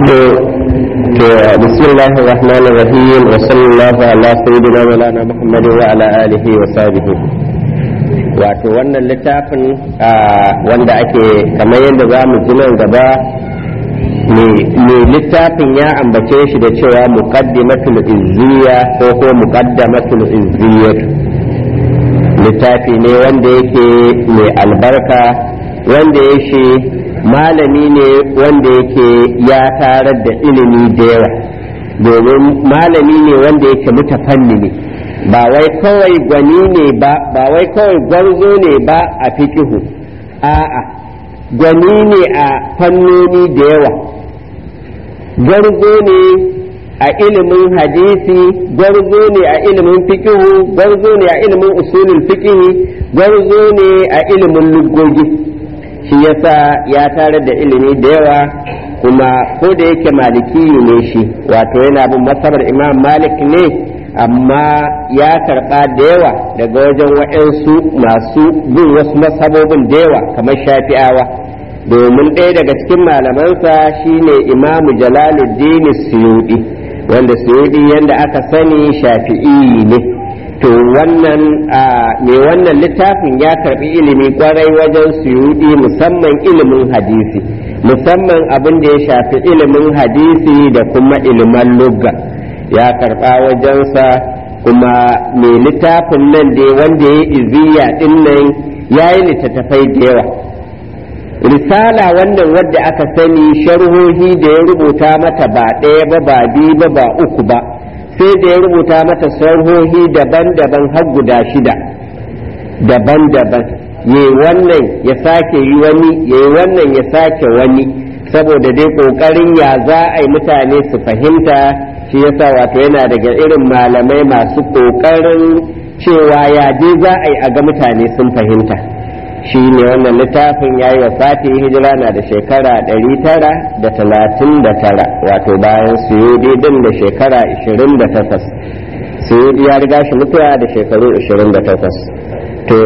بسم الله الرحمن الرحيم وصلى الله على سيدنا مولانا محمد وعلى آله وصحبه wato wannan littafin wanda ake kamar yadda za mu ji nan gaba mai littafin ya ambace shi da cewa muqaddimatul izziya ko ko muqaddamatul izziyat littafi ne wanda yake mai albarka wanda ya shi malami ne wanda yake ya tarar da ilimi da yawa domin malami ne wanda yake mutafanni ne ba wai kawai gwani ne ba ba wai kawai gwarzo ne ba a fikihu a'a gwani ne a fannoni da yawa gwarzo ne a ilimin hadisi gwarzo ne a ilimin fikihu gwarzo ne a ilimin usulul fikihi gwarzo ne a ilimin lugogi shi yasa ya tare da ilimi da yawa kuma ko da yake maliki ne shi wato yana bin masabar imam malik ne amma ya karɓa da yawa daga wajen waɗansu masu bin wasu masabobin da yawa kamar shafi'awa domin ɗaya daga cikin malamansa shine imamu jalaluddin suyudi wanda suyudi yadda aka sani shafi'i ne to wannan mai wannan littafin ya karbi ilimi kwarai wajen suyudi musamman ilimin hadisi musamman abin da ya shafi ilimin hadisi da kuma ilimin lugga ya karba wajensa kuma mai littafin nan da wanda ya iziya din nan ya yi littattafai da yawa risala wannan wadda aka sani sharhohi da ya rubuta mata ba ɗaya ba ba biyu ba ba uku ba sai da ya rubuta mata sarhohi daban-daban har guda shida daban-daban ya wannan ya sake yi wani ya wannan ya sake wani saboda dai ƙoƙarin ya za a yi mutane su fahimta shi yasa wato yana daga irin malamai masu ƙoƙarin cewa ya je za a yi a ga mutane sun fahimta shi ne wannan littafin ya yi wa fati hijira na da shekara ɗari tara da talatin da tara wato bayan suyudi din da shekara ishirin da takwas suyudi ya riga shi mutuwa da shekaru ishirin da takwas to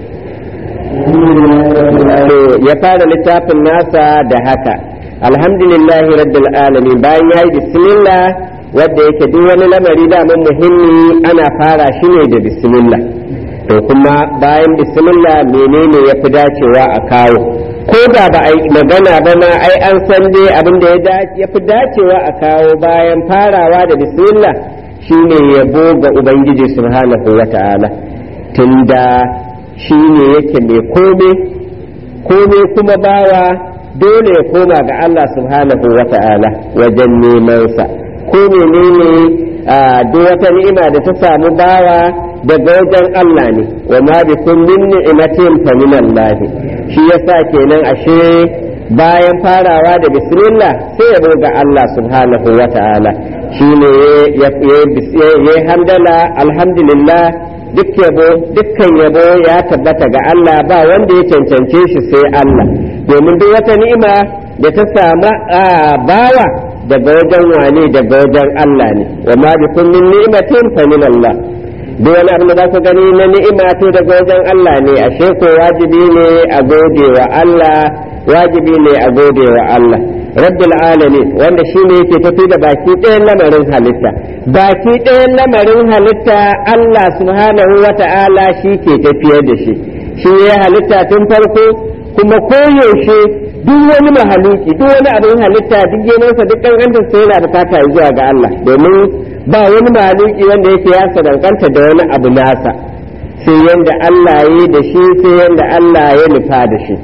ya fara littafin nasa da haka alhamdulillahi rabbil alamin bayan ya yi bismillah wadda yake duk wani lamari daman muhimmi ana fara shi ne da bismillah to kuma bayan bismillah menene ya fi dacewa a kawo ko da ba a yi magana ba ma ai an san dai abin da ya fi dacewa a kawo bayan farawa da bismillah shine yabo ga ubangiji subhanahu wa ta'ala tunda shine yake mai kome kome kuma bawa dole ya koma ga Allah subhanahu wa ta'ala wajen nemansa ko menene duk wata ni'ima da ta samu bawa daga wajen Allah ne wa ma bi kun min ni'matin fa min Allah shi yasa kenan ashe bayan farawa da bismillah sai ya ga Allah subhanahu wa ta'ala shine ya ya hamdala alhamdulillah duk yabo dukkan yabo ya tabbata ga Allah ba wanda ya cancance shi sai Allah domin duk wata ni'ima da ta samu bawa daga wajen wane daga wajen Allah ne wa ma bi kun min ni'matin fa min Allah duk wani abin da za ku gani na ni'ima to daga wajen Allah ne ashe ko wajibi ne a gode wa Allah wajibi ne a gode wa Allah rabbil alamin wanda shi ne yake tafi da baki ɗayan lamarin halitta baki ɗayan lamarin halitta Allah subhanahu wa ta'ala shi ke tafiyar da shi shi ya halitta tun farko kuma koyaushe duk wani mahaluki duk wani abin halitta duk yanansa duk ƙanƙantar sai yana bukata zuwa ga Allah domin ba wani mahaluki wanda yake ya sadaukanta da wani abu nasa sai yanda Allah ya yi da shi sai yanda Allah ya nufa da shi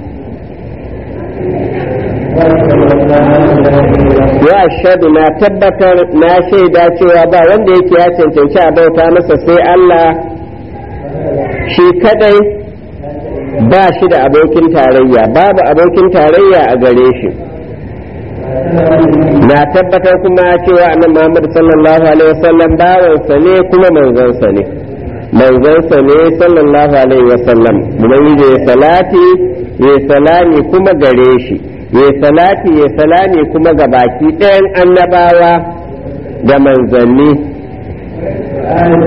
ya shaɗu na tabbatar na shaida cewa ba wanda yake ya cancanci a bauta masa sai Allah shi kadai ba shi da abokin tarayya babu abokin tarayya a gare shi na tabbatar kuma cewa annabi Muhammad sallallahu alaihi wasallam bawansa ne kuma manzansa ne manzansa ne sallallahu alaihi wasallam ubangiji ya salati ya salami kuma gare shi ya salati ya salami kuma ga baki ɗayan annabawa da manzanni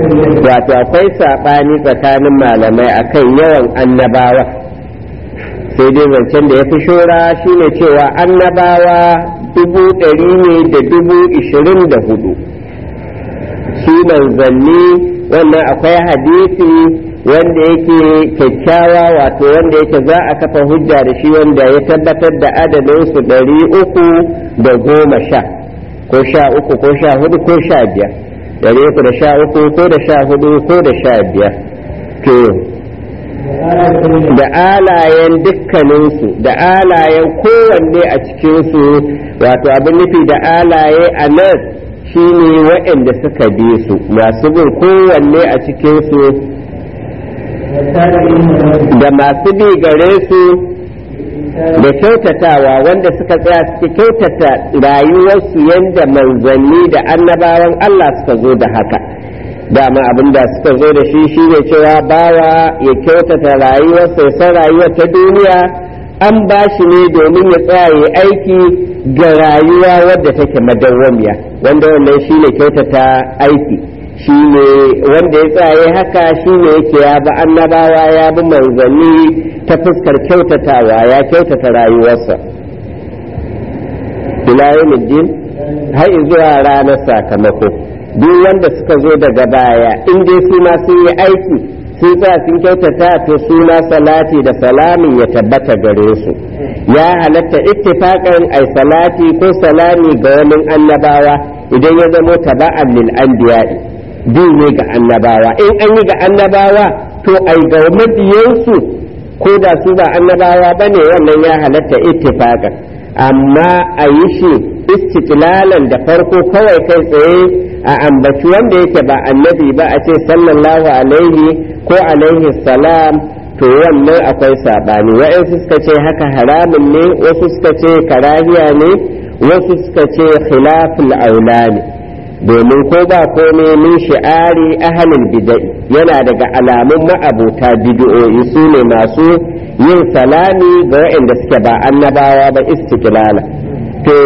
wato akwai saɓani tsakanin malamai akan yawan annabawa sai dai zancen da ya fi shora shine cewa annabawa dubu ɗari ne da dubu ishirin da hudu su manzanni wannan akwai hadisi wanda yake kyakkyawa wato wanda yake za a kafa hujja da shi wanda ya tabbatar da adadinsu ɗari uku da goma sha ko sha uku ko sha hudu ko sha biyar ɗari uku da sha uku ko da sha hudu ko da sha biyar to da alayen dukkaninsu da alayen kowanne a cikinsu wato abin nufi da alaye a nan shine waɗanda suka bi su masu bin kowanne a cikinsu da masu bi gare su da kyautatawa wanda suka tsaya suke kyautata rayuwarsu yadda manzanni da annabawan Allah suka zo da haka dama abin da suka zo da shi shine cewa bawa ya kyautata rayuwarsa ya san rayuwar ta duniya an ba shi ne domin ya tsaya ya aiki ga rayuwa wadda take madawwamiya wanda wannan shine kyautata aiki shine wanda ya tsaye haka shine yake ya bi annabawa ya bi manzanni ta fuskar kyautatawa ya kyautata rayuwarsa ila yawmiddin har zuwa ranar sakamako duk wanda suka zo daga baya in dai su ma sun yi aiki sun tsaya sun kyautata to suna salati da salamin ya tabbata gare su ya halatta ittifaqan ai salati ko salami ga wani annabawa idan ya zamo taba'an lil anbiya'i bi ne ga annabawa in an yi ga annabawa to ai ga mabiyansu ko da su ba annabawa bane wannan ya halatta ittifaqan amma a yi shi istiklalan da farko kawai kai tsaye a ambaci wanda yake ba annabi ba a ce sallallahu alaihi ko alaihi salam to wannan akwai saɓani wa'yansu suka ce haka haramun ne wasu suka ce karahiya ne wasu suka ce khilaful aula ne domin ko ba komai min shi'ari ahalin bida'i yana daga alamun ma'abuta bid'o'i su ne masu yin salami ga waɗanda suke ba annabawa ba istiklala to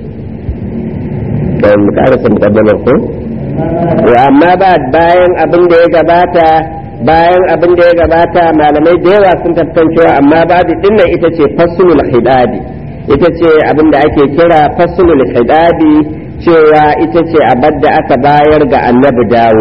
kan karasa mukaddamar ko amma ba bayan abin da ya gabata bayan abin da ya gabata malamai da yawa sun tantancewa amma babu dinnan ita ce fasulul hidabi ita ce abin da ake kira fasulul hidabi cewa ita ce abin da aka bayar ga annabi dawo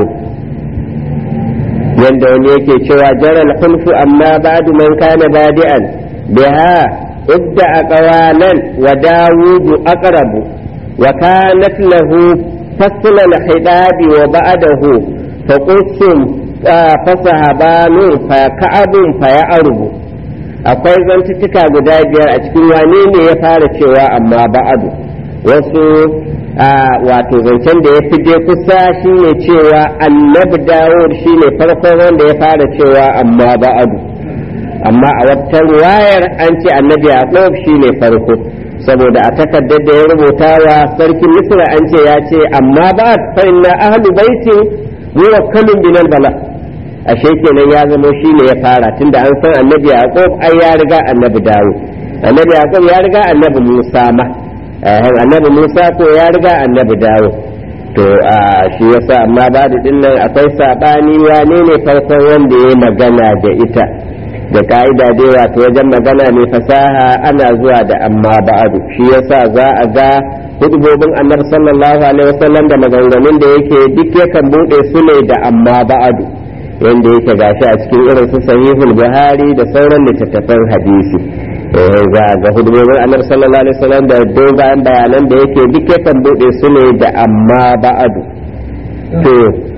yanda wani yake cewa jaral khulfu amma ba'du man kana badi'an biha idda aqwalan wa dawudu aqrabu wa kanat lahu fasl al-hidabi wa ba'dahu faqusum fasahabanu fa ka'abun fa ya'rubu akwai zantuttuka guda biyar a cikin wane ne ya fara cewa amma ba'adu wasu wato zancen da ya fi dai kusa shine cewa annabi dawud shine farkon wanda ya fara cewa amma ba'adu amma a wata wayar an ce annabi yaqub shine farko saboda a takardar da ya rubuta wa sarkin misra an ce ya ce amma ba fa inna ahlu baitin muwakkalun binal bala ashe kenan ya zamo shine ya fara tunda an san annabi yaqub ai ya riga annabi dawud annabi yaqub ya riga annabi musa ma annabi musa ko ya riga annabi dawo to shi yasa amma ba da dinnan akwai sabani wane ne farkon wanda ya magana da ita da ka'ida dai wato wajen magana ne fasaha ana zuwa da amma ba'adu shi yasa za a ga hudubobin annabi sallallahu alaihi wasallam da maganganun da yake duk yakan bude su ne da amma ba'adu yanda yake gashi a cikin irin su sahihul buhari da sauran littattafan hadisi za a ga hudubobin annabi sallallahu alaihi wasallam da dogayen bayanan da yake duk yakan bude su ne da amma ba'adu to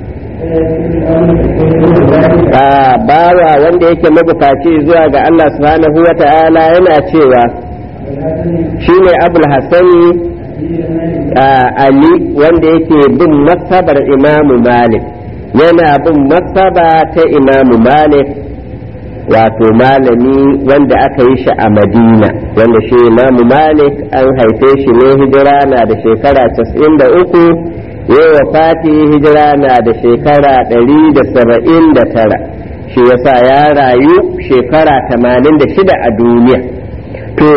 a bawa wanda yake mabukaci zuwa ga Allah subhanahu wa ta'ala yana cewa shine abul hasani ali wanda yake bin masabar imamu malik yana bin masaba ta imamu malik wato malami wanda aka yi shi a madina wanda shi imamu malik an haife shi ne hijira na da shekara 93 yawa fati hijira na da shekara 179 shi yasa ya rayu shekara 86 a duniya to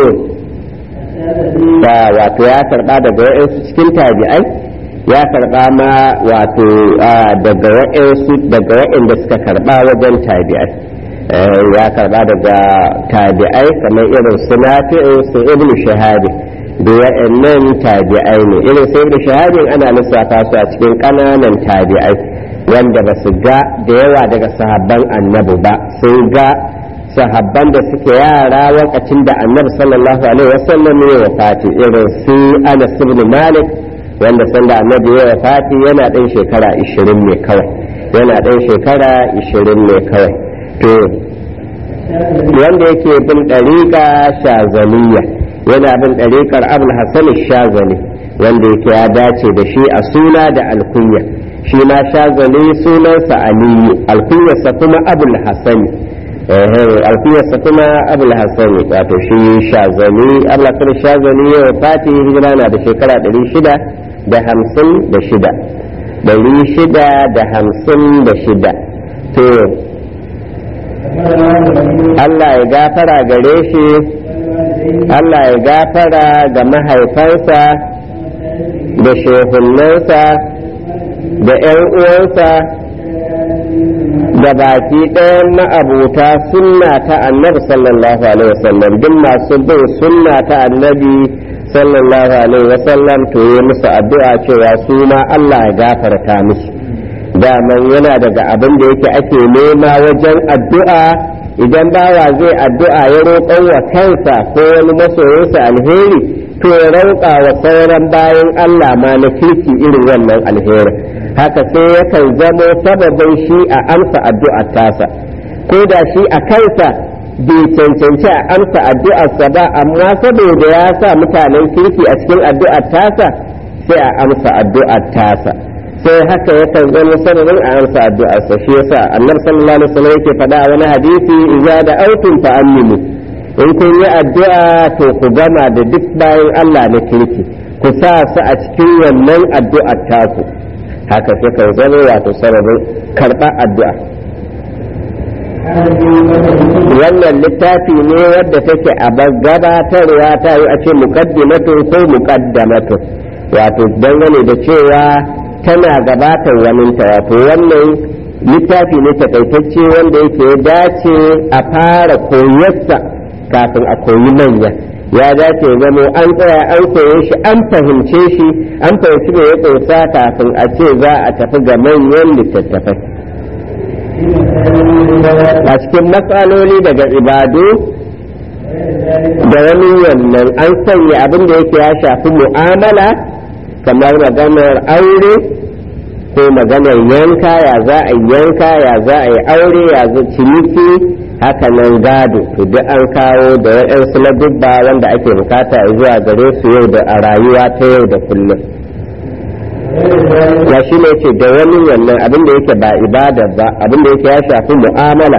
wato ya karba daga wa'insu cikin tabi'ai ya karba ma wato daga wa'insu daga wa'inda suka karba wajen tabi'ai ya karba daga tabi'ai kamar irin su nafi'u su ibn shahabi da wa'annan tabi'ai ne irin su ibn shahabi ana lissafa su a cikin ƙananan tabi'ai wanda ba su ga da yawa daga sahabban annabi ba sun ga sahabban da suke yara lokacin da annabi sallallahu alaihi wasallam ya wafati irin su Anas ibn Malik wanda sanda annabi ya wafati yana ɗan shekara 20 ne kawai yana ɗan shekara 20 ne kawai to wanda yake bin ɗariƙa shazaliya yana bin ɗariƙar abul hasan shazali wanda yake ya dace da shi a suna da alkunya shi ma shazali sunansa aliyu alkunyarsa kuma abul hasani alkunyarsa kuma abul hasani wato shi shazali abul hasan shazali ya fati hijira na da shekara ɗari shida da hamsin da shida ɗari shida da hamsin da shida to Allah ya gafara gare shi Allah ya gafara ga mahaifansa da shehunansa da ‘yan uwansa da baki ɗayan ma'abuta sunna ta annabi sallallahu alaihi wasallam duk masu bin sunna ta annabi sallallahu alaihi wasallam to yi musu addu'a cewa su ma Allah ya gafarta musu daman yana daga abin da yake ake nema wajen addu'a idan bawa zai addu'a ya roƙon wa kansa ko wani masoyinsa alheri to ya roƙa wa sauran bayan Allah ma na kirki irin wannan alheri haka sai yakan zamo sababin shi a amsa addu'ar tasa ko da shi a kansa bai cancanci a amsa addu'arsa ba amma saboda ya sa mutanen kirki a cikin addu'ar tasa sai a amsa addu'ar tasa sai haka yakan zama sababin a amsa addu'arsa shi yasa annabi sallallahu alaihi wasallam yake faɗa a wani hadisi idza da autun fa aminu in kun yi addu'a to ku gama da duk bayan Allah na kirki ku sa su a cikin wannan addu'ar taku haka sai kan zama wato sababin karɓar addu'a wannan littafi ne wadda take a gabatarwa ta yi a ce muqaddimatun ko muqaddamatun wato dangane da cewa tana gabatar waninta wato wannan littafi ne takaitacce wanda yake dace a fara koyarsa kafin a koyi manya ya dace zamo an tsaya an koye shi an fahimce shi an fahimci me ya ƙunsa kafin a ce za a tafi ga manyan littattafai a cikin matsaloli daga ibadu da wani wannan an sanya abin da yake ya shafi mu'amala kamar maganar aure ko maganar yanka ya za a yanka ya za a yi aure ya za ciniki haka nan gado to duk an kawo da waɗansu na dubba wanda ake bukata zuwa gare su yau da a rayuwa ta yau da kullum ya shi ne ce da wani wannan abin da yake ba ibada ba abin da yake ya shafi mu'amala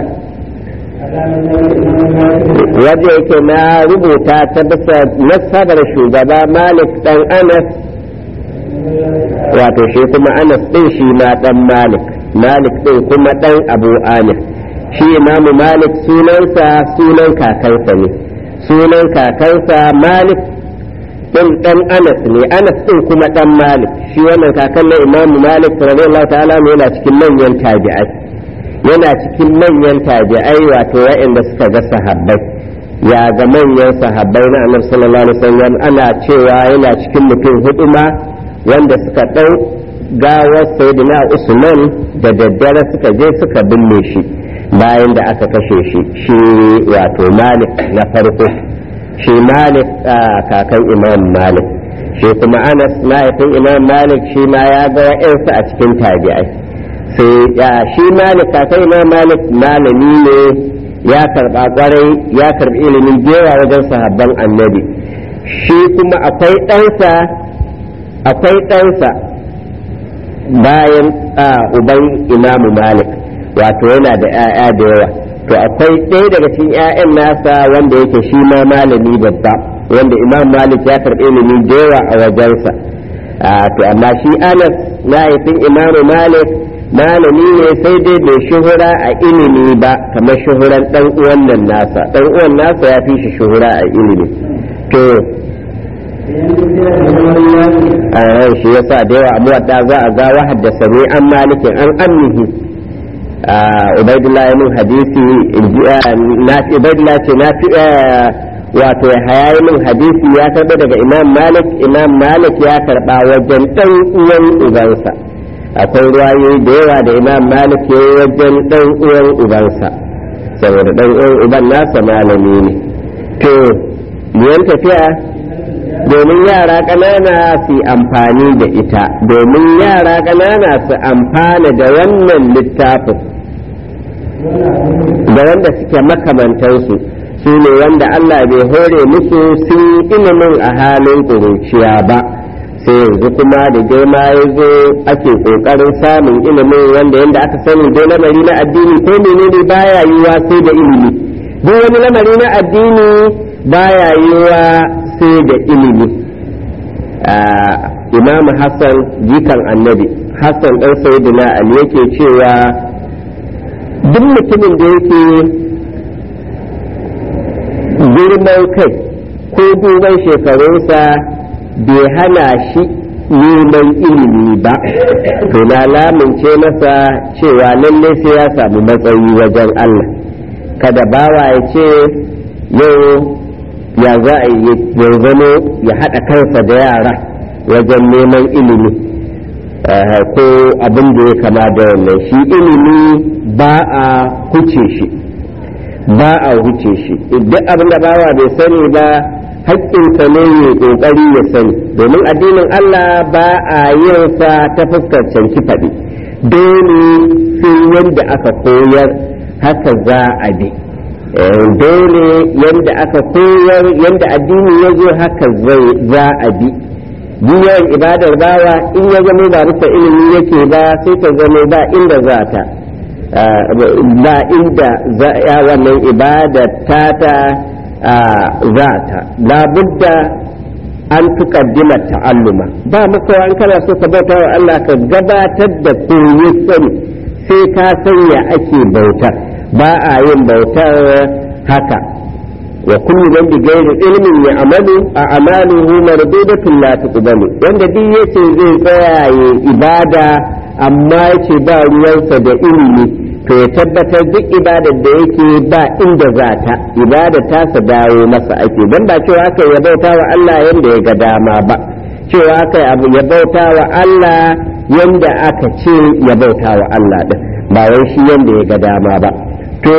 waje yake na rubuta ta bisa nasabar shugaba malik dan anas wato shi kuma anas din shi ma dan malik malik din kuma dan abu amir shi imamu malik sunansa sunan kakansa ne sunan kakansa malik din dan anas ne anas din kuma dan malik shi wannan kakan na imamu malik radiyallahu ta'ala yana cikin manyan tabi'ai yana cikin manyan tabi'ai wato wa'anda suka ga sahabbai ya ga manyan sahabbai na annabi sallallahu alaihi wasallam ana cewa yana cikin mutum hudu ma wanda suka ɗau gawar sayyidina usman da daddare suka je suka binne shi bayan da aka kashe shi shi wato malik na farko shi malik kakan imam malik shi kuma anas mahaifin imam malik shi ma ya ga wa'yansu a cikin tabi'ai sai shi malik kakan imam malik malami ne ya karba kwarai ya karbi ilimin jewa wajen sahabban annabi shi kuma akwai ɗansa akwai ɗansa bayan uban imamu malik wato yana da 'ya'ya da yawa to akwai ɗaya daga cikin 'ya'yan nasa wanda yake shi ma malami babba wanda imam malik ya karɓi ilimi da yawa a wajensa to amma shi anas mahaifin imamu malik malami ne sai dai bai shuhura a ilimi ba kamar shuhuran ɗan uwan nan nasa ɗan uwan nasa ya fi shi shuhura a ilimi to a ran shi yasa da yawa muwadda za a ga haddasa ne an malikin an amnihi ubaidullah min hadisi na ubaidullah ce na fi wato haya min hadisi ya karba daga imam malik imam malik ya karba wajen dan uwan ubansa akwai ruwayoyi da yawa da imam malik ya yi wajen dan uwan ubansa saboda dan uwan uban nasa malami ne to biyan tafiya domin yara ƙanana su amfani da ita domin yara ƙanana su amfana da wannan littafin da wanda suke makamantansu su ne wanda Allah bai hore musu sun ilimin a halin ƙuruciya ba sai yanzu kuma da girma ya zo ake ƙoƙarin samun ilimin wanda yadda aka sani dai lamari na addini ko menene baya yiwa sai da ilimi duk wani lamari na addini baya yiwa sai da ilimi imamu hassan jikan annabi hassan ɗan sayyidina ali yake cewa duk mutumin da yake girman kai ko duban shekarunsa bai hana shi neman ilimi ba to na lamince masa cewa lallai sai ya samu matsayi wajen Allah kada bawa ya ce yau ya za a yi ya zamo ya haɗa kansa da yara wajen neman ilimi ko abin da ya kama da wannan shi ilimi ba a huce shi ba a huce shi duk abin da bawa bai sani ba haƙƙinsa ne ya ƙoƙari ya sani domin addinin Allah ba a yin sa ta fuskar canki faɗi dole sai yadda aka koyar haka za a bi dole yadda aka koyar yadda addini ya zo haka za a bi yawan ibadar bawa in ya zama ba bisa ilimi yake ba sai ta zama ba inda za ta ba inda ya wannan ibadar tata za ta labudda an tukaddima ta'alluma ba maka an kana so ka bauta wa Allah ka gabatar da koyi sani sai ka sanya ake bautar ba a yin bautar haka wa kullu man bi ghairi ilmin ya amalu a amaluhu mardudatun la tuqbalu wanda duk yace zai tsaya ya ibada amma yace ba ruwansa da ilimi to ya tabbatar duk ibadar da yake ba inda za ta ibada ta sa dawo masa ake dan ba cewa aka ya bauta wa Allah yanda ya ga dama ba cewa aka abu ya bauta wa Allah yanda aka ce ya bauta wa Allah din ba wai shi yanda ya ga dama ba to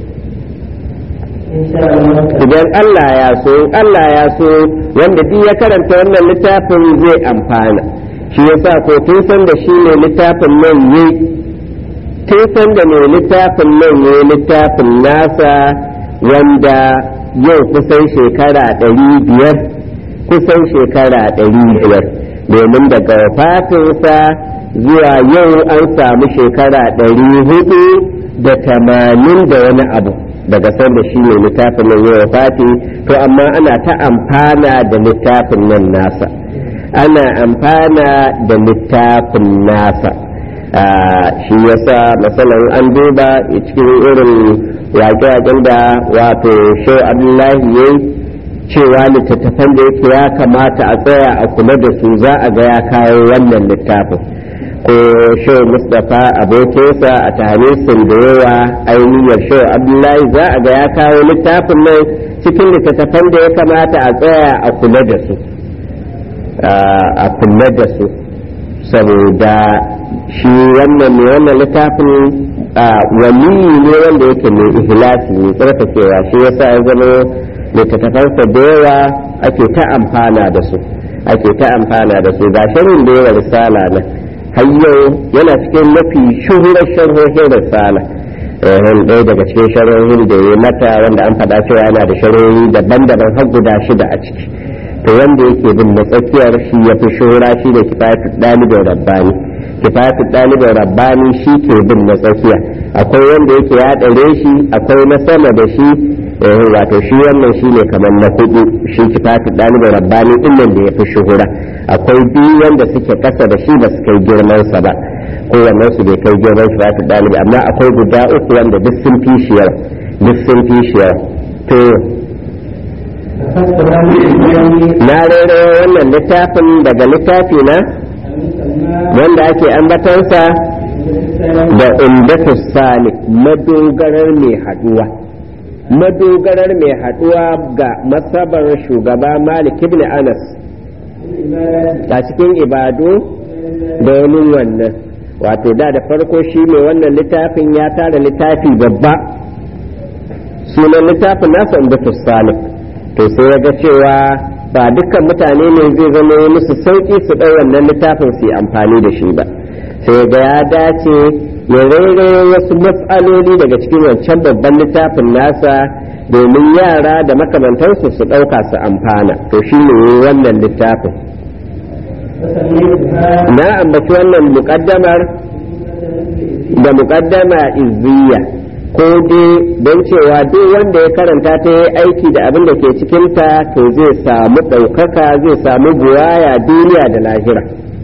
idan Allah ya so Allah ya so wanda duk ya karanta wannan littafin zai amfana shi yasa ko tun san da shi ne littafin nan yi tun san da ne littafin nan yi littafin nasa wanda yau kusan shekara ɗari biyar kusan shekara ɗari biyar domin daga fatinsa zuwa yau an samu shekara ɗari hudu da tamanin da wani abu daga sanda shi ne littafin nan yau fati to amma ana ta amfana da littafin nan nasa ana amfana da littafin nasa shi yasa matsalan an duba cikin irin waƙe-waƙen da wato shau abdullahi ya cewa littattafan da yake ya kamata a tsaya a kula da su za a ga ya kawo wannan littafin ko shau mustapha abokinsa a tarihin da yawa ainihiyar shau abdullahi za a ga ya kawo littafin nan cikin littattafan da ya kamata a tsaya a kula da su a kula da su saboda shi wannan ne wannan littafin waliyi ne wanda yake mai ihlasi mai tsarkakewa shi yasa ya zama littattafansa da yawa ake ta amfana da su ake ta amfana da su ga shirin da yawa risala na har yau yana cikin mafi shuhurar sharhohin risala ɗaya daga cikin sharhohin da ya mata wanda an faɗa cewa yana da sharhohi daban-daban har guda shida a ciki to wanda yake bin na tsakiyar shi ya fi shuhura shi da kifayatu ɗalibin rabbani kifayatu ɗalibin rabbani shi ke bin na tsakiya akwai wanda yake ya ɗare shi akwai na sama da shi wato shi wannan shi ne kamar na hudu shi kifayatu ɗalibin rabbani ɗin da ya fi shuhura akwai biyu wanda suke ƙasa da shi ba su kai girmansa ba kowannen su bai kai girman kifayatu ɗalibi amma akwai guda uku wanda duk sun fi shi yawa duk sun fi shi yawa to na rere wannan littafin daga littafi na wanda ake ambatansa da umdatu salik madogarar mai haduwa madogarar mai haduwa ga masabar shugaba malik ibn anas a cikin ibadu da wani wannan wato da da farko shi mai wannan littafin ya tara littafi babba sunan littafin nasa umdatu salik to sai ya ga cewa ba dukkan mutane ne zai zama musu sauki su ɗau wannan littafin su yi amfani da shi ba sai ga ya dace ya rairaye wasu matsaloli daga cikin wancan babban littafin nasa domin yara da makamantansu su ɗauka su amfana to shi ne wannan littafin na ambaci wannan muƙaddamar da muƙaddama izziya ko dai don cewa duk wanda ya karanta ta yi aiki da abin da ke cikinta to zai samu ɗaukaka zai samu buwaya duniya da lahira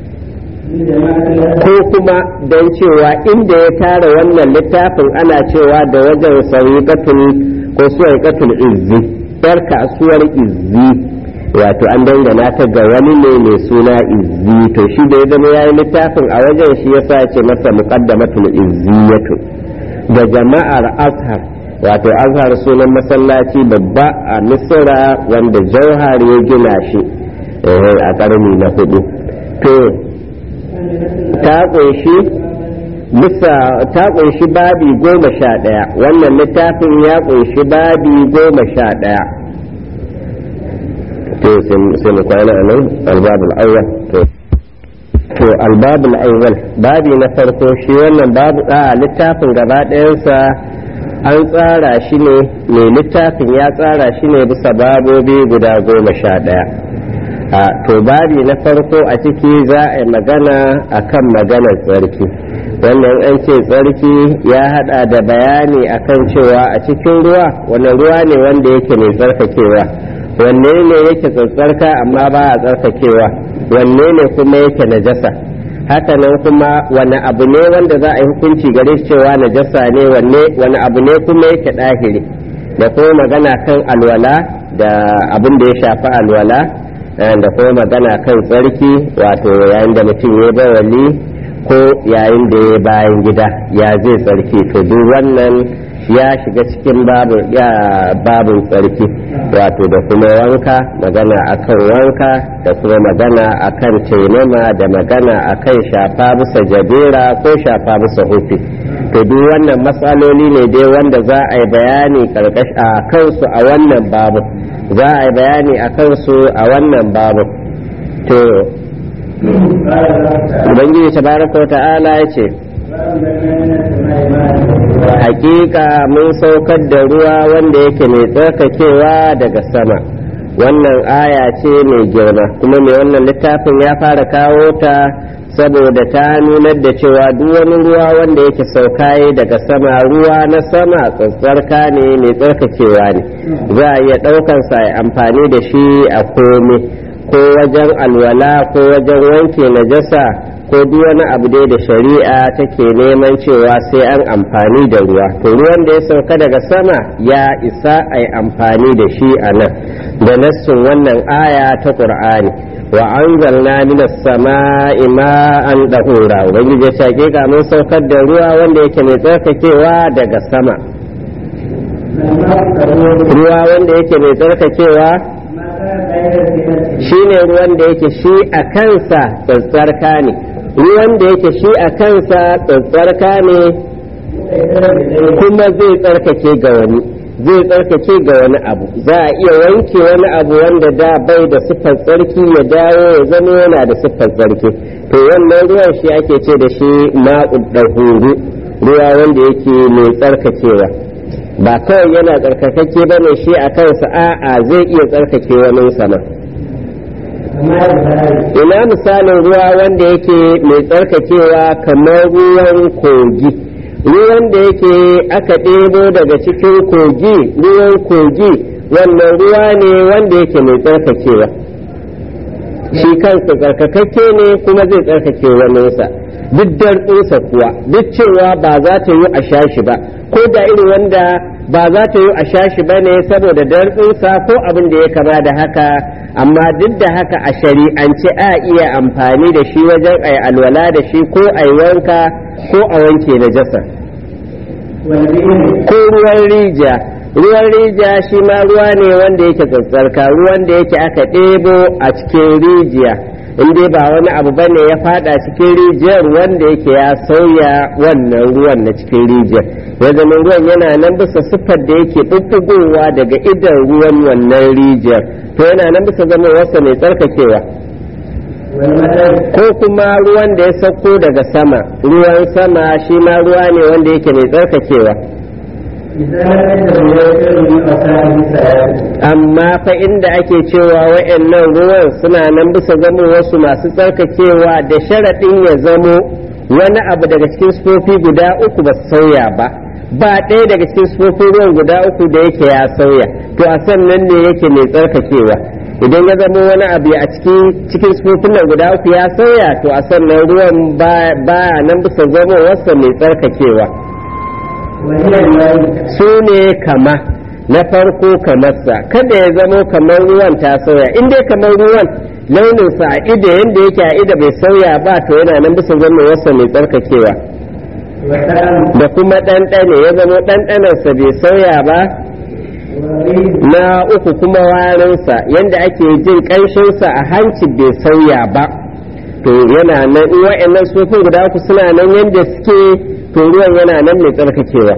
ko kuma don cewa inda ya tara wannan littafin ana cewa da wajen sauƙatul ko suwaƙatul izzi yar kasuwar izzi wato an dangana ta ga wani ne mai suna izzi to shi da ya zama ya yi littafin a wajen shi yasa ce masa muqaddamatul izziyatu da jama'ar azhar wato azhar sunan masallaci babba a misira wanda jauhar ya gina shi a ƙarni na hudu to ta ƙunshi bisa ta ƙunshi babi goma sha ɗaya wannan littafin ya ƙunshi babi goma sha ɗaya to sai mu kwana a nan albabul awwal to to albabul awwal babi na farko shi wannan babu a littafin gaba ɗayansa an tsara shi ne mai littafin ya tsara shi ne bisa babobi guda goma sha ɗaya a to babi na farko a ciki za a yi magana a kan maganar tsarki wannan an ce tsarki ya hada da bayani akan cewa a cikin ruwa wani ruwa ne wanda yake mai tsarkakewa wanne ne yake tsarka amma ba a tsarkakewa wanne ne kuma yake najasa haka nan kuma wani abu ne wanda za a yi hukunci gare shi cewa najasa ne wanne wani abu ne kuma yake ɗahiri da kuma magana kan alwala da abin da ya shafi alwala da kuma magana kan tsarki wato yayin da mutum ya bawali ko yayin da ya bayan gida ya zai tsarki to duk wannan ya shiga cikin babin tsarki wato da kuma wanka magana akan wanka da kuma magana akan taimama da magana akan shafa bisa jabera ko shafa bisa hufi to duk wannan matsaloli ne dai wanda za a yi bayani a kansu a wannan babu za a yi bayani a kansu a wannan babu to ubangiji tabaraka wa ta'ala ya ce hakika mun saukar da ruwa wanda yake mai tsarkakewa daga sama wannan aya ce mai girma kuma mai wannan littafin ya fara kawo ta saboda ta nunar da cewa duk wani ruwa wanda yake saukaye daga sama ruwa na sama tsatsarka ne mai tsarkakewa ne za a iya ɗaukansa ya amfani da shi a komai ko wajen alwala ko wajen wanke najasa ko duk wani abu dai da shari'a take neman cewa sai an amfani da ruwa to ruwan da ya sauka daga sama ya isa a yi amfani da shi a nan da nassun wannan aya ta qur'ani wa anzalna minas sama'i ma'an dahura ubangiji ya ce ga mun saukar da ruwa wanda yake mai tsarkakewa daga sama ruwa wanda yake mai tsarkakewa shi ne ruwan da yake shi a kansa tsatsarka ne ruwan da yake shi a kansa tsatsarka ne kuma zai tsarkake ga wani zai tsarkake ga wani abu za a iya wanke wani abu wanda da bai da siffar tsarki ya dawo ya zama yana da siffar tsarki to wannan ruwan shi ake ce da shi ma'ud ruwa wanda yake mai tsarkakewa ba kawai yana tsarkakake ba ne shi a kansa a'a zai iya tsarkake wani sama ina misalin ruwa wanda yake mai tsarkakewa kamar ruwan kogi ruwan da yake aka ɗebo daga cikin kogi ruwan kogi wannan ruwa ne wanda yake mai tsarkakewa shi kansa tsarkakakke ne kuma zai tsarkake waninsa duk dartsinsa kuwa duk cewa ba za ta yi a sha shi ba ko da irin wanda ba za ta yi a sha shi ba ne saboda dartsinsa ko abin da ya kama da haka amma duk da haka a shari'ance a iya amfani da shi wajen a alwala da shi ko a wanka ko a wanke najasa ko ruwan rijiya ruwan rijiya shi ma ruwa ne wanda yake tsatsarka ruwan da yake aka ɗebo a cikin rijiya in dai ba wani abu bane ya fada cikin rijiyar wanda yake ya sauya wannan ruwan na cikin rijiyar ya zama ruwan yana nan bisa siffar da yake ɓuɓɓugowa daga idan ruwan wannan rijiyar to yana nan bisa zama wasa mai tsarkakewa ko kuma ruwan da ya sauko daga sama ruwan sama shi ma ruwa ne wanda yake mai tsarkakewa amma fa inda ake cewa wa'annan ruwan suna nan bisa zamo wasu masu tsarkakewa da sharaɗin ya zamo wani abu daga cikin sufofi guda uku ba sauya ba ba ɗaya daga cikin sufofin ruwan guda uku da yake ya sauya to a sannan ne yake mai tsarkakewa idan ya zama wani abu a cikin cikin sufofin nan guda uku ya sauya to a sannan ruwan ba nan bisa zama wasa mai tsarkakewa su ne kama na farko kamarsa kada ya zamo kamar ruwan ta sauya in dai kamar ruwan launinsa a ida yadda yake a ida bai sauya ba to yana nan bisa zama wasa mai tsarkakewa da kuma ɗanɗane ya zama ɗanɗanarsa bai sauya ba na uku kuma warinsa yadda ake jin ƙanshinsa a hanci bai sauya ba to yana nan in wa'annan sufin guda uku suna nan yadda suke to ruwan yana nan mai tsarkakewa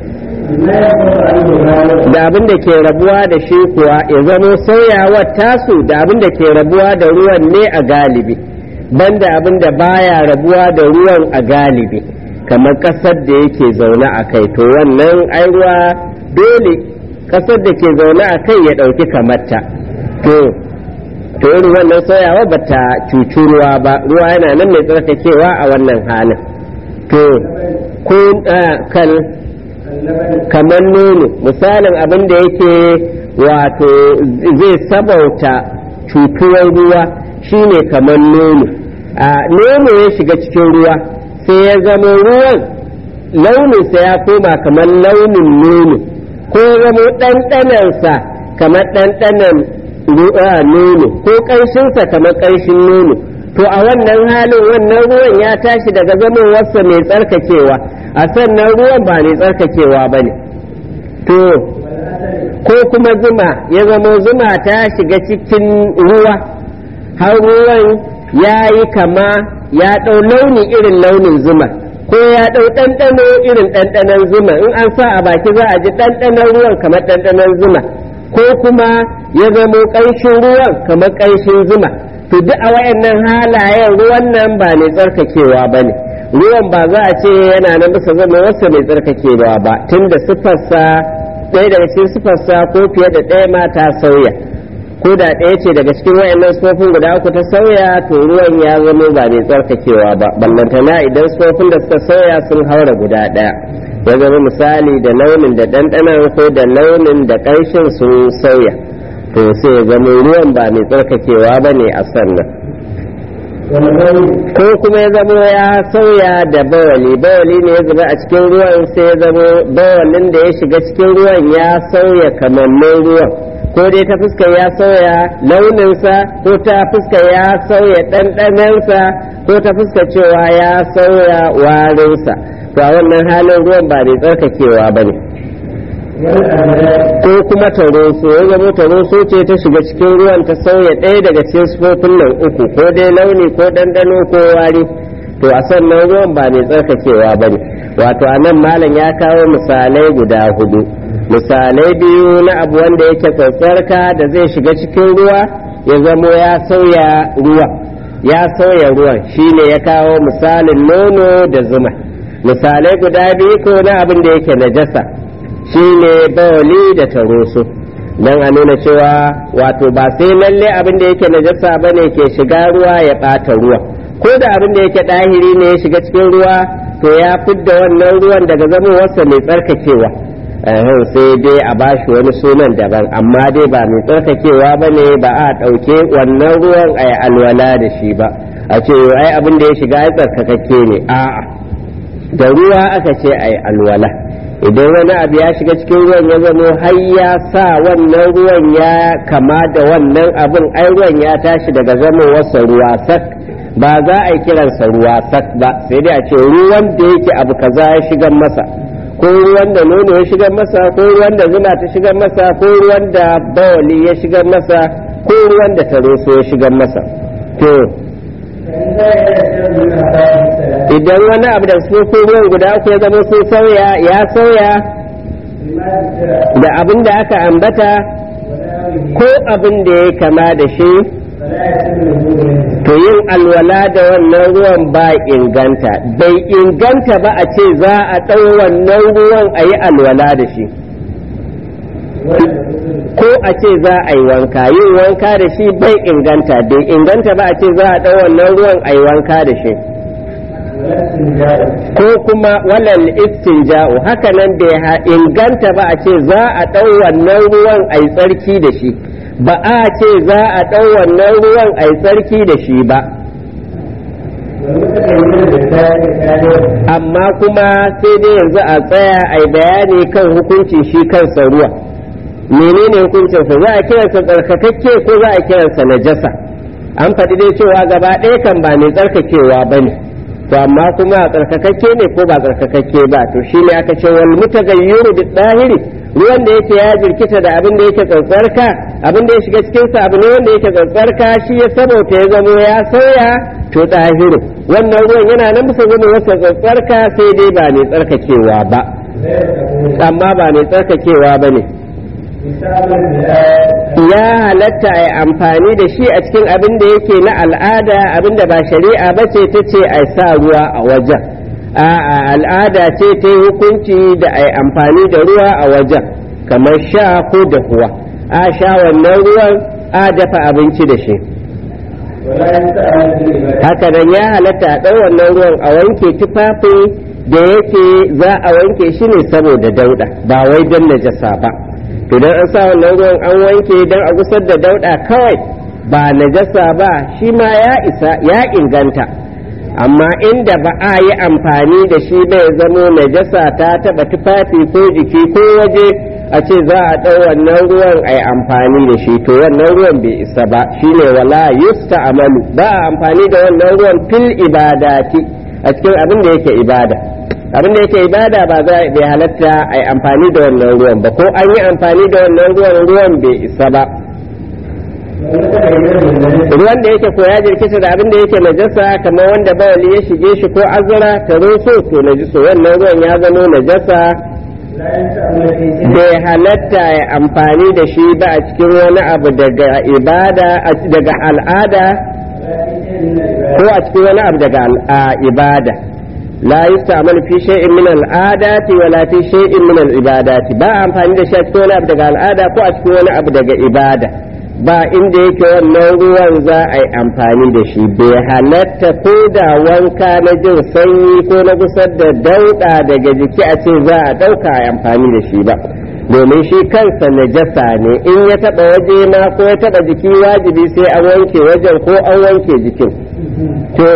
da abin da ke rabuwa da shi kuwa ya zamo sauyawar tasu da abin da ke rabuwa da ruwan ne a galibi banda abin da baya rabuwa da ruwan a galibi kamar ƙasar da yake zaune a kai to wannan ai ruwa dole ƙasar da ke zaune a kai ya ɗauki kamarta to to irin wannan sauyawa ba ta cuci ruwa ba ruwa yana nan mai tsarkakewa a wannan halin to ko kal kamar nono misalin abin da yake wato zai sabauta cutuwar ruwa shine kamar nono a nono ya shiga cikin ruwa sai ya zama ruwan launinsa ya koma kamar launin nono ko ya zama ɗanɗanansa kamar ɗanɗanan nono ko ƙanshinsa kamar ƙanshin nono to a wannan halin wannan ruwan ya tashi daga zamowarsa mai tsarkakewa a sannan ruwan ba mai tsarkakewa ba ne to ko kuma zuma ya zama zuma ta shiga cikin ruwa har ruwan ya yi kama ya ɗau launi irin launin zuma ko ya ɗau ɗanɗano irin ɗanɗanon zuma in an sa a baki za a ji ɗanɗanon ruwan kamar ɗanɗanon zuma ko kuma ya zamo ƙanshin ruwan kamar ƙanshin zuma to duk a wayannan halayen ruwan nan ba mai tsarkakewa ba ne ruwan ba za a ce yana nan bisa zama wasu mai tsarkakewa ba tunda sifarsa ɗaya daga cikin sifarsa ko fiye da ɗaya ma ta sauya ko da ɗaya ce daga cikin wayannan sufofin guda uku ta sauya to ruwan ya zama ba mai tsarkakewa ba ballantana idan sufofin da suka sauya sun haura guda ɗaya ya zama misali da launin da ɗanɗanon ko da launin da ƙanshin sun sauya to sai ya zama ruwan ba mai tsarkakewa ba ne a sannan ko kuma ya zama ya sauya da bawali bawali ne ya zuba a cikin ruwan sai ya zama bawalin da ya shiga cikin ruwan ya sauya kamannin ruwan ko dai ta fuskar ya sauya launinsa ko ta fuskar ya sauya ɗanɗanansa ko ta fuskar cewa ya sauya warinsa to a wannan halin ruwan ba mai tsarkakewa ba ne ko kuma taroso ya zama taroso ce ta shiga cikin ruwan ta sauya ɗaya daga cikin sufofin nan uku ko dai launi ko ɗanɗano ko wari to a sannan ruwan ba mai tsarkakewa ba ne wato a nan malam ya kawo misalai guda hudu misalai biyu na abu wanda yake tsatsarka da zai shiga cikin ruwa ya zamo ya sauya ruwa ya sauya ruwan shine ya kawo misalin nono da zuma misalai guda biyu ko na abin da yake najasa shine bawali da taroso don a nuna cewa wato ba sai lalle abin da yake najasa ba ne ke shiga ruwa ya ɓata ruwa ko da abin da yake ɗahiri ne ya shiga cikin ruwa to ya fidda wannan ruwan daga zamowarsa mai tsarkakewa sai dai a bashi wani sunan daban amma dai ba mai tsarkakewa ba ne ba a ɗauke wannan ruwan a alwala da shi ba a ce ai abin da ya shiga ya tsarkakakke ne a'a da ruwa aka ce ai alwala idan wani abu ya shiga cikin ruwan ya zamo har ya sa wannan ruwan ya kama da wannan abin ai ruwan ya tashi daga zama wasa ruwa sak ba za a yi kiransa ruwa sak ba sai dai a ce ruwan da yake abu kaza ya shigar masa ko ruwan da nono ya shigar masa ko ruwan da zuma ta shigar masa ko ruwan da bawali ya shigar masa ko ruwan da taroso ya shigar masa to idan wani abu da su ruwan guda uku ya zama sun sauya ya sauya da abin da aka ambata ko abin da ya kama da shi to yin alwala da wannan ruwan ba inganta bai inganta ba a ce za a ɗau wannan ruwan a yi alwala da shi ko a ce za a yi wanka yin wanka da shi bai inganta bai inganta ba a ce za a ɗau wannan ruwan a yi wanka da shi ko kuma walal istinja'u haka nan bai inganta ba a ce za a ɗau wannan ruwan a yi tsarki da shi ba a ce za a ɗau wannan ruwan a yi tsarki da shi ba amma kuma sai dai yanzu a tsaya a yi bayani kan hukuncin shi kansa ruwa menene hukuncinsa za a kiransa tsarkakakke ko za a kiransa najasa an faɗi dai cewa gaba ɗaya kan ba mai tsarkakewa ba ne to amma kuma tsarkakakke ne ko ba tsarkakakke ba to shi ne aka ce wal mutagayyuru bi dahiri ruwan da yake ya jirkita da abin da yake tsantsarka abin da ya shiga cikin sa abu ne wanda yake tsantsarka shi ya saboda ya zamo ya sauya to dahiru wannan ruwan yana nan bisa zama wasa tsantsarka sai dai ba mai tsarkakewa ba amma ba mai tsarkakewa ba ne ya halatta a amfani da shi a cikin abin da yake na al'ada abin da ba shari'a ba ce ta ce a sa ruwa a wajen a al'ada ce ta yi hukunci da a amfani da ruwa a wajen kamar sha ko dahuwa a sha wannan ruwan a dafa abinci da shi haka nan ya halatta a ɗau wannan ruwan a wanke tufafin da yake za a wanke shi ne saboda dauɗa ba wai don najasa ba to dan an sa wannan ruwan an wanke dan a gusar da dauda kawai ba najasa ba shi ma ya isa ya inganta amma inda ba a yi amfani da shi bai zamo najasa ta taba tufafi ko jiki ko waje a ce za a ɗau wannan ruwan a yi amfani da shi to wannan ruwan bai isa ba shine wala yusta amalu ba a amfani da wannan ruwan fil ibadati a cikin abin da yake ibada abin da yake ibada ba za bai halatta a yi amfani da wannan ruwan ba ko an yi amfani da wannan ruwan ruwan bai isa ba ruwan da yake koya jirkita da abin da yake najasa kamar wanda bawali ya shige shi ko azura ta roso to najiso wannan ruwan ya zamo najasa bai halatta ya amfani da shi ba a cikin wani abu daga ibada daga al'ada ko a cikin wani abu daga ibada لا يستعمل في شيء من العادات ولا في شيء من العبادات با amfani da shi a cikin wani abu daga al'ada ko a cikin wani abu daga ibada ba inda yake wannan ruwan za a yi amfani da shi bai halatta ko da wanka na jin sanyi ko na gusar da dauɗa daga jiki a ce za a ɗauka a amfani da shi ba domin shi kansa najasa ne in ya taɓa waje ma ko ya taɓa jiki wajibi sai an wanke wajen ko an wanke jikin to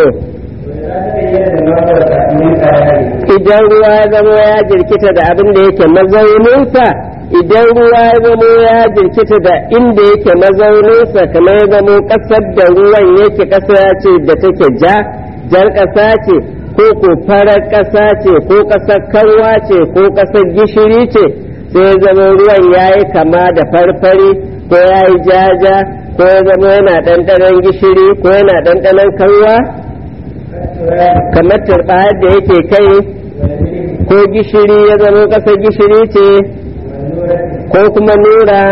idan ruwa ya zama ya jirkita da abin da yake mazauninsa idan ruwa ya zama ya jirkita da inda yake mazauninsa kamar ya zama ƙasar da ruwan yake ƙasa ce da take ja jar ƙasa ce ko ko farar ƙasa ce ko ƙasar kanwa ce ko ƙasar gishiri ce sai ya zama ruwan ya yi kama da farfari ko ya yi jaja ko ya zama yana ɗanɗanon gishiri ko yana ɗanɗanon kanwa kamar turɓayar da yake kai ko gishiri ya zama ƙasar gishiri ce ko kuma nura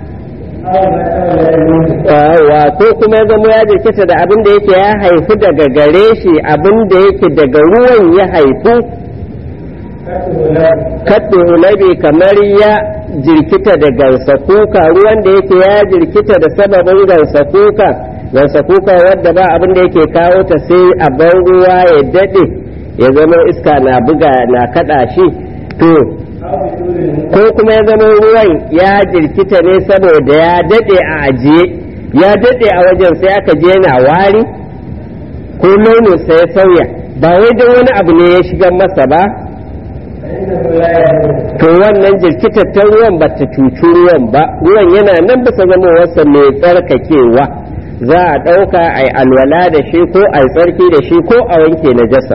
wa ko kuma ya zama ya jirkita da abin da yake ya haifu daga gare shi abin da yake daga ruwan ya haifu kaɗe hulabi kamar ya jirkita da gansa kuka ruwan da yake ya jirkita da sababin gansa kuka gansa kuka wadda ba abin da yake kawo ta sai a ban ruwa ya daɗe ya zama iska na buga na kaɗa shi to ko kuma ya zama ruwan ya jirkita ne saboda ya daɗe a ajiye ya daɗe a wajen sai aka je na wari ko launin sa ya sauya ba wai don wani abu ne ya shiga masa ba to wannan jirkitattar ruwan ba ta cuci ruwan ba ruwan yana nan bisa zama wasa mai tsarkakewa za a ɗauka a yi alwala da shi ko a yi tsarki da shi ko a wanke najasa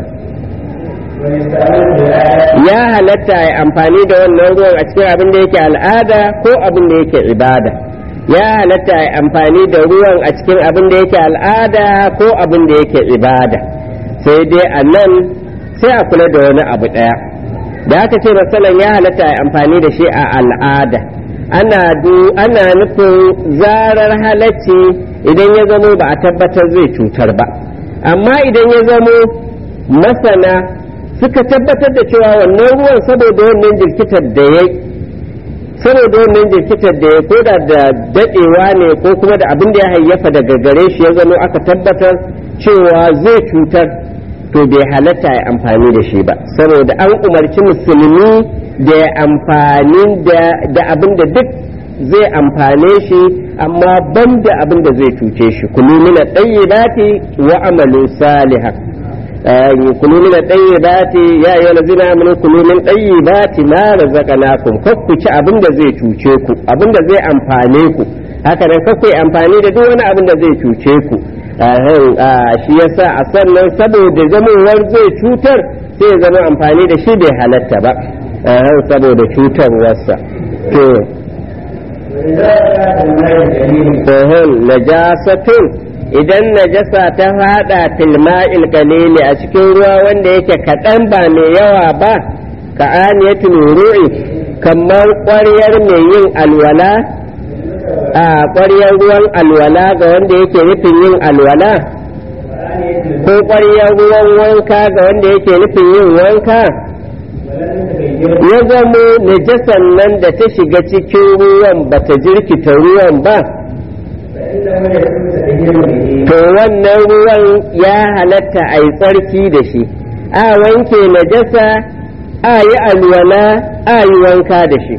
ya halatta a yi amfani da wannan ruwan a cikin abin da yake al'ada ko abin da yake ibada ya halatta a yi amfani da ruwan a cikin abin da yake al'ada ko abin da yake ibada sai dai a nan sai a kula da wani abu ɗaya da aka ce masalan ya halatta a yi amfani da shi a al'ada ana du ana nufin zarar halacci idan ya zamo ba a tabbatar zai cutar ba amma idan ya zamo masana suka tabbatar da cewa wannan ruwan saboda wannan jirkitar da ya saboda wannan jirkitar da ya koda da dadewa ne ko kuma da abin da ya hayyafa daga gare shi ya zamo aka tabbatar cewa zai cutar to bai halatta ya amfani da shi ba saboda an umarci musulmi da ya amfani da abin da duk zai amfane shi amma ban da abin da zai cuce shi kulu mina ɗayyibati wa amalu salihan kulu mina ɗayyibati ya yi wani zina amini kulu min ɗayyibati ma razaqnakum kar ku ci abin da zai cuce ku abin da zai amfane ku haka nan kar ku yi amfani da duk wani abin da zai cuce ku shi yasa a sannan saboda zamowar zai cutar sai ya zama amfani da shi bai halatta ba saboda cutarwarsa to najasatun idan najasa ta fada filma'il kalili a cikin ruwa wanda yake kaɗan ba mai yawa ba ka aniyatul ru'i kamar ƙwaryar mai yin alwala a ƙwaryar ruwan alwala ga wanda yake nufin yin alwala ko ƙwaryar ruwan wanka ga wanda yake nufin yin wanka ya zamo najasan nan da ta shiga cikin ruwan ba ta jirkita ruwan ba to wannan ruwan ya halatta a yi tsarki da shi a wanke najasa a yi alwala a yi wanka da shi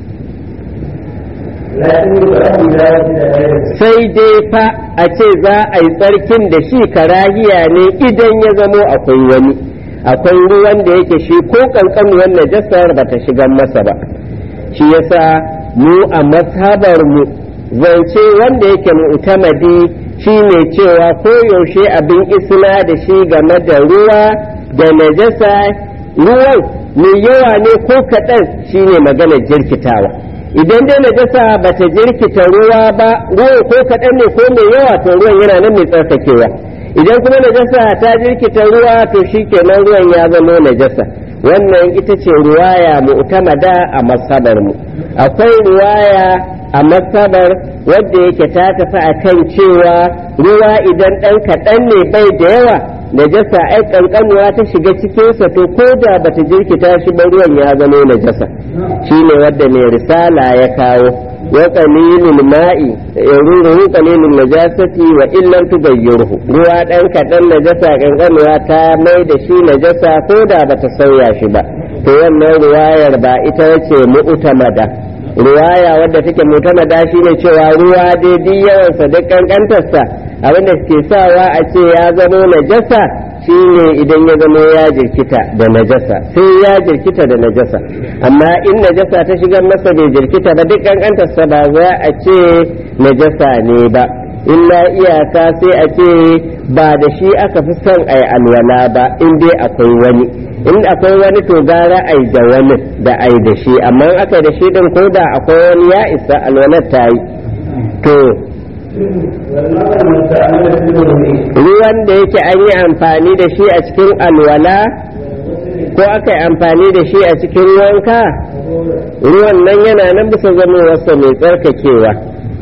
sai dai fa a ce za a yi tsarkin da shi karahiya ne idan ya zamo akwai wani akwai ruwan da yake shi ko kankanuwan najasar ba ta shiga masa ba shi yasa mu a mazhabar mu zance wanda yake mu'tamadi shine cewa ko yaushe abin isna da shi game da ruwa da najasa ruwan mai yawa ne ko kaɗan shine magana jirkitawa idan dai najasa ba ta jirkita ruwa ba ruwan ko kaɗan ne ko mai yawa to ruwan yana nan mai tsarkakewa idan kuma najasa ta jirkita ruwa to shikenan ruwan ya zama najasa wannan ita ce ruwaya mu'tamada a masabar mu akwai ruwaya a masabar wadda yake ta tafi a kan cewa ruwa idan ɗan kaɗan ne bai da yawa najasa ai ƙanƙanuwa ta shiga cikinsa to ko da bata jirkita shi ba ruwan ya zama najasa shine wadda mai risala ya kawo wa qalilul ma'i yaruhu qalilul najasati wa illam tughayyirhu ruwa ɗan kaɗan najasa ƙanƙanuwa ta mai da shi najasa ko da bata sauya shi ba to wannan ruwayar ba ita ce mu'tamada ruwaya wadda take mutamada shi ne cewa ruwa daidai yawansa duk kankantarsa abinda suke sawa a ce ya zamo najasa shi ne idan ya zamo ya jirkita da najasa sai ya jirkita da najasa amma in najasa ta shiga masa bai jirkita ba duk kankantarsa ba za a ce najasa ne ba illa iyaka sai a ce ba da shi aka fi son a yi alwala ba in dai akwai wani in akwai wani to gara ai da wani da ai da shi amma aka da shi din ko da akwai wani ya isa alwalar ta yi to ruwan da yake an yi amfani da shi a cikin alwala ko aka yi amfani da shi a cikin wanka ruwan nan yana nan bisa zamowarsa mai tsarkakewa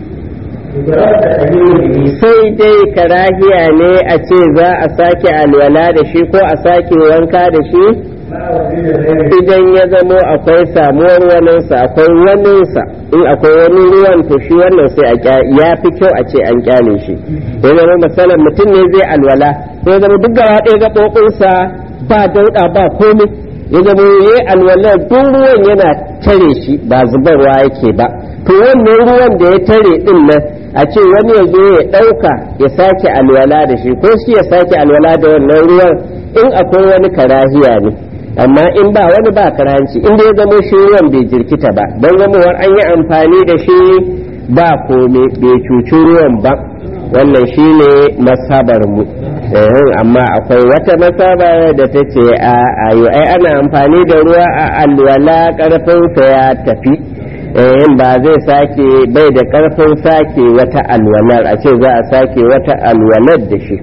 sai dai karahiya ne a ce za a sake alwala da shi ko a sake wanka da shi idan ya zamo akwai samuwar waninsa akwai waninsa in akwai wani ruwan to shi wannan sai ya fi kyau a ce an kyale shi ya zama misalin mutum ne zai alwala ya zama duk gaba ɗaya gaɓoɓinsa ba dauɗa ba komai ya zama ya yi alwala duk ruwan yana tare shi ba zubarwa yake ba to wannan ruwan da ya tare din nan a ce wani ya zo ya ɗauka ya sake alwala da shi ko shi ya sake alwala da wannan ruwan in akwai wani karahiya ne amma in ba wani ba karanci in ya zamo shi ruwan bai jirkita ba don zamowar an yi amfani da shi ba kome bai cuci ruwan ba wannan shine masabar mu amma akwai wata masaba da ta ce a ayo ai ana amfani da ruwa a alwala karfinsa ya tafi ba zai sake bai da karfin sake wata alwalar a ce za a sake wata alwalar da shi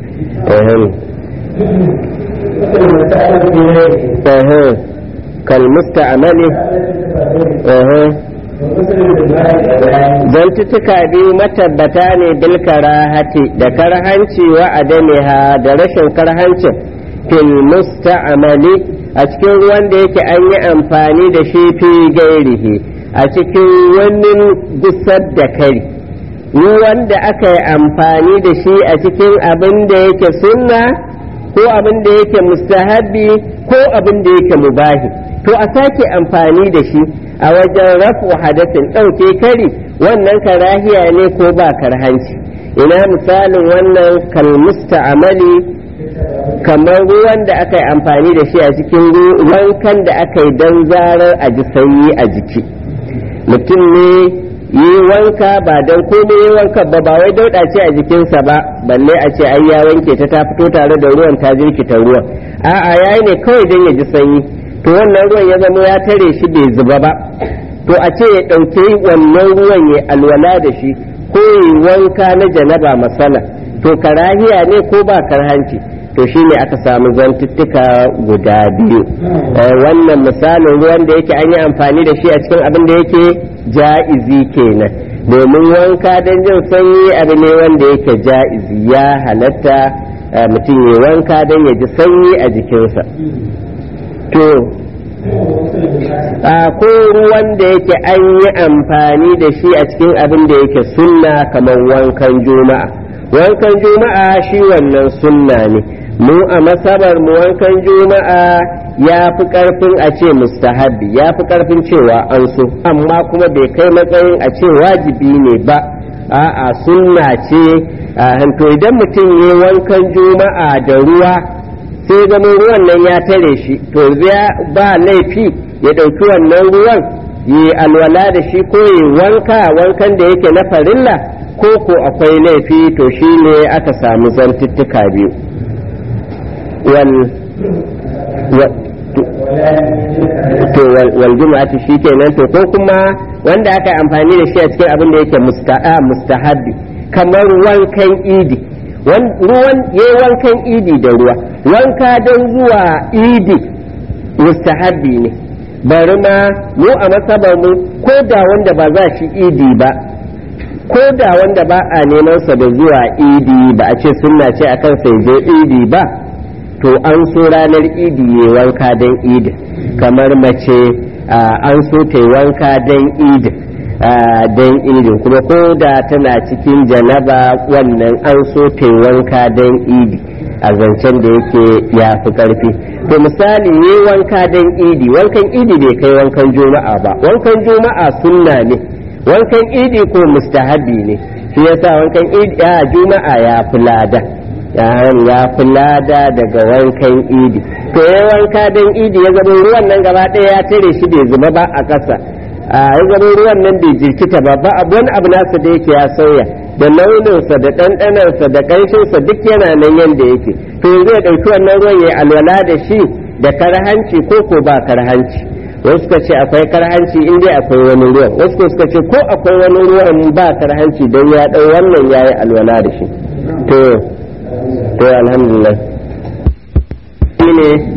kalmusta amali zantuttuka biyu matabbata ne bil karahati da karhanci wa adamiha da rashin karhancin fil musta'amali a cikin ruwan da yake an yi amfani da shi fi gairihi a cikin wani gusar da kari ruwan da aka yi amfani da shi a cikin abin da yake sunna ko abin da yake mustahabi ko abin da yake mubahi to a sake amfani da shi a wajen rafu hadasin ɗauke kari wannan karahiya ne ko ba karhanci ina misalin wannan kalmusta amali kamar ruwan da aka yi amfani da shi a cikin wankan da aka yi don zarar a ji sanyi a jiki mutum ne yi wanka ba don komai yi wanka ba ba wai dauɗa ce a jikinsa ba balle a ce ai ya wanke ta ta fito tare da ruwan ta jirkita ruwan a'a yayi ne kawai don ya ji sanyi to wannan ruwan ya zama ya tare shi bai zuba ba to a ce ya ɗauke wannan ruwan ya alwala da shi ko yi wanka na janaba masala to karahiya ne ko ba karhanci to shi ne aka samu zantuttuka guda biyu wannan misalin ruwan da yake an yi amfani da shi a cikin abin da yake ja'izi kenan domin wanka don jin sanyi abu ne wanda yake ja'izi ya halatta mutum ya wanka don ya ji sanyi a jikinsa to a ko ruwan da yake an yi amfani da shi a cikin abin da yake sunna kamar wankan juma'a wankan juma'a shi wannan sunna ne mu a masabar mu wankan juma'a ya fi karfin a ce mustahabi ya fi karfin cewa an so amma kuma bai kai matsayin a ce wajibi ne ba a'a sunna ce to idan mutum ya wankan juma'a da ruwa sai zama ruwan nan ya tare shi to ba laifi ya ɗauki wannan ruwan yi alwala da shi ko yi wanka wankan da yake na farilla ko ko akwai laifi to shi ne aka samu zantuttuka biyu to wal juma'ati shi kenan to ko kuma wanda aka yi amfani da shi a cikin abin da yake mustahabbi kamar wankan idi ruwan ya wankan idi da ruwa wanka don zuwa idi mustahabbi ne bari ma mu a masabar mu ko da wanda ba za shi idi ba ko da wanda ba a neman sa da zuwa idi ba a ce sunna ce akan sai je idi ba to an so ranar idi ya wanka don idi kamar mace an so ta yi wanka don idi don idin kuma ko da tana cikin janaba wannan an so ta wanka don idi a zancen da yake ya fi karfi to misali yi wanka don idi wankan idi bai kai wankan juma'a ba wankan juma'a sunna ne wankan idi ko mustahabi ne shi yasa wankan idi a juma'a ya fi lada ya fi lada daga wankan idi to ya wanka don idi ya zama ruwan nan gaba ɗaya ya tare shi bai zuba ba a ƙasa a zama ruwan nan bai jirkita ba ba abu wani abu nasa da yake ya sauya da launinsa da ɗanɗanarsa da ƙanshinsa duk yana nan yadda yake to yanzu ya ɗauki wannan ruwan ya alwala da shi da karhanci ko ko ba karhanci wasu suka ce akwai karhanci in dai akwai wani ruwan wasu suka ce ko akwai wani ruwan ba karhanci don ya ɗau wannan ya yi alwala da shi to to alhamdulillah shine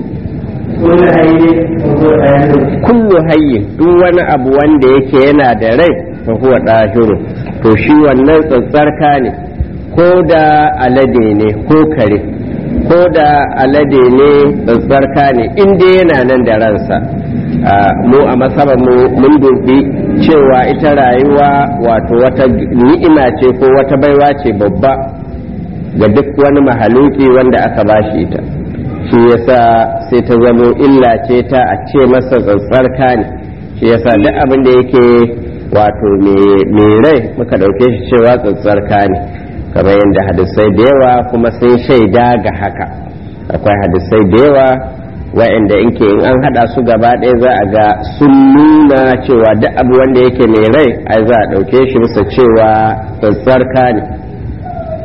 kullu hayyin duk wani abu wanda yake yana da rai fa huwa dahiru to shi wannan tsatsarka ne ko da alade ne ko kare ko da alade ne tsatsarka ne in dai yana nan da ransa mu a masaba mun dubi cewa ita rayuwa wato wata ni'ima ce ko wata baiwa ce babba ga duk wani mahaluki wanda aka bashi ita shi yasa sai ta zamo illa ce ta a ce masa tsatsarka ne shi yasa duk abin da yake wato mai rai muka ɗauke shi cewa tsatsarka ne kamar yadda hadisai da yawa kuma sun shaida ga haka akwai hadisai da yawa wa'anda inke in an hada su gaba ɗaya za a ga sun nuna cewa duk abu wanda yake mai rai ai za a ɗauke shi bisa cewa tsatsarka ne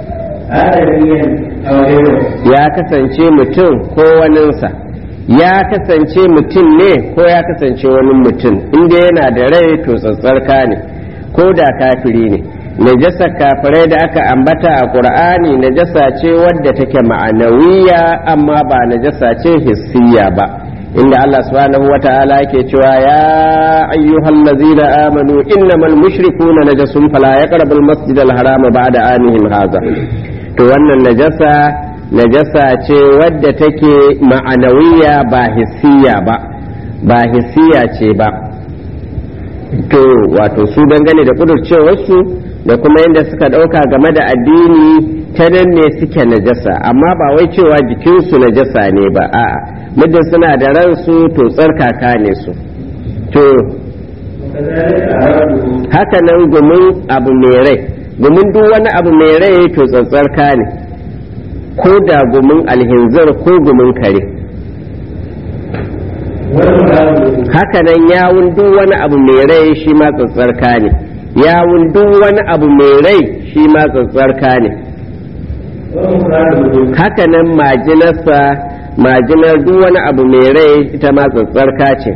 آدميا أو غيره ya kasance mutum ko waninsa ya kasance mutum ne ko ya kasance wani mutum inda yana da rai to tsatsarka ne ko da kafiri ne najasa kafirai da aka ambata a ƙur'ani najasa ce wadda take ma'anawiya amma ba najasa ce hissiya ba inda Allah subhanahu wa ta'ala yake cewa ya ayyuhal ladzina amanu innamal mushrikuna najasun fala yaqrabul masjidal harama ba'da amihim hadha to wannan najasa najasa ce wadda take ma'anawiya ba hissiya ba ba hissiya ce ba to wato su dangane da kudurcewarsu da kuma yadda suka ɗauka game da addini ta nan ne suke najasa amma ba wai cewa jikinsu najasa ne ba a'a muddin suna da ransu to tsarkaka ne su to وكذلك أرده haka nan gumin abu mai rai gumin duk wani abu mai rai to tsatsarka ne ko da gumin alhinzar ko gumin kare والمراد haka nan yawun duk wani abu mai rai shi ma tsatsarka ne yawun duk wani abu mai rai shi ma tsatsarka ne ومراد haka nan majinarsa majinar duk wani abu mai rai ita ma tsatsarka ce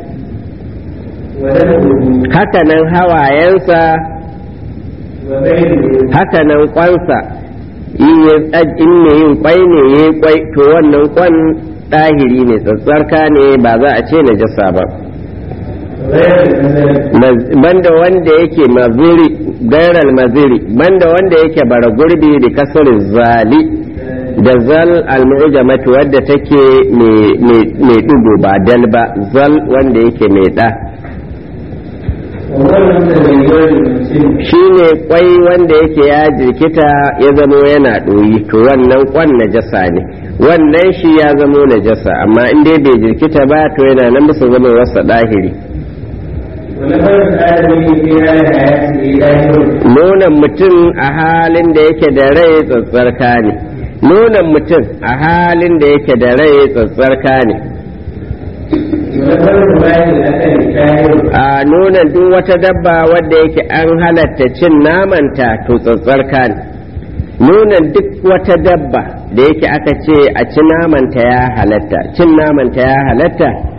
ودمه haka nan hawayensa وبينه haka nan kwansa in ya tsaj- in ne yin kwai ne ya yi kwai to wannan kwan ɗahiri ne tsatsarka ne ba za a ce najasa ba غير المثل Maz- banda wanda yake maziri gairal maziri banda wanda yake bara gurbi da kasar zali da zal al-mu'jamatu wadda take mai dugo ba dal ba zal wanda yake mai da وهو المتغير المسلم shine kwai wanda yake ya jirkita ya zamo yana ɗoyi to wannan kwan najasa ne wannan shi ya zamo najasa amma in dai bai jirkita ba to yana nan bisa zama wasa ɗahiri ونفر الآدمي في حال حياته ظاهر nonon mutum a halin da yake da rai tsatsarka ne nonon mutum a halin da yake da rai tsatsarka ne ونفر الوالد الأكل ظاهر a nonon duk wata dabba wadda yake an halatta cin namanta to tsatsarka ne nonon duk wata dabba da yake aka ce a ci namanta ya halatta cin namanta ya halatta